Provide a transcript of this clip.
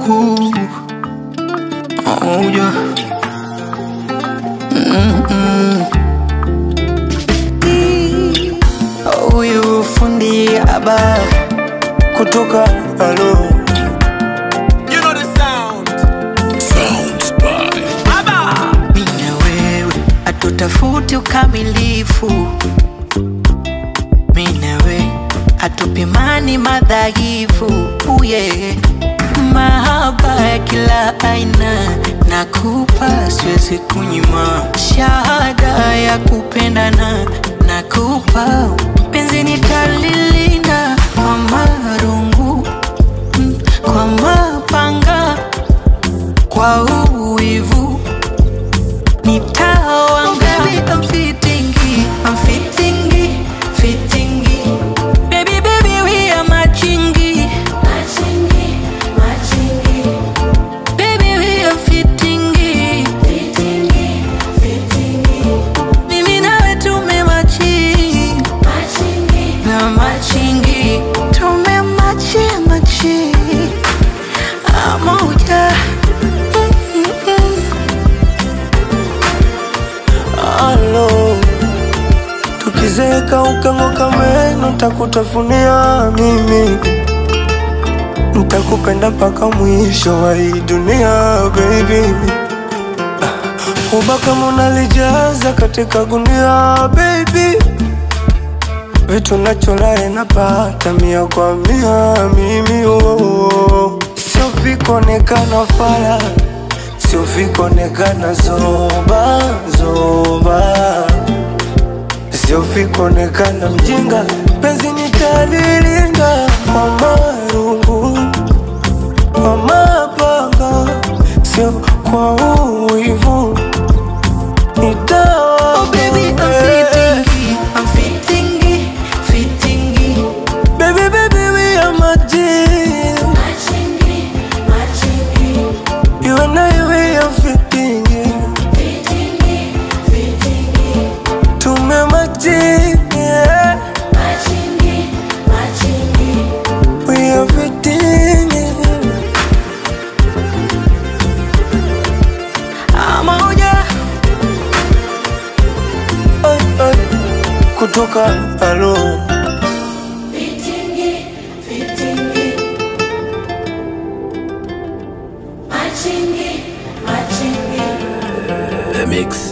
Ooh. Oh, yeah. Mm-mm. Huyu fundi aba kutoka alo You know the sound. Sounds by mimi na wewe hatutafuti ukamilifu, mimi na wewe hatupimani madhaifu. Uye mahaba ya kila aina nakupa, siwezi kunyima shahada ya kupendana nakupa, penzi nitalilinda kwa marungu mm, kwa mapanga kwa uwivu nitawanga baby I'm fitting I'm fitting fitting baby baby we are matching baby we are fitting mimi nawe tumemachi na machingi tumemachi machi moja Alo, tukizeka ukang'oka meno, takutafunia mimi, ntakupenda mpaka mwisho wa hii dunia baby. Uba kama unalijaza katika gunia baby, vitu nacholae napata mia kwa mia mimi oh. Sio vikuonekana fala, sio vikuonekana zoba zoba, sio vikuonekana mjinga, penzi nitalilinda kwa marungu kwa mapanga, sio kwa uwivu nitawa Oh baby, I'm fitting, I'm fitting, fitting. Baby, baby, we are my team. You and I, we are fitting. Tumemachi, yeah. We are fitting. Moja, Oi, oi. Kutoka alo The Mix.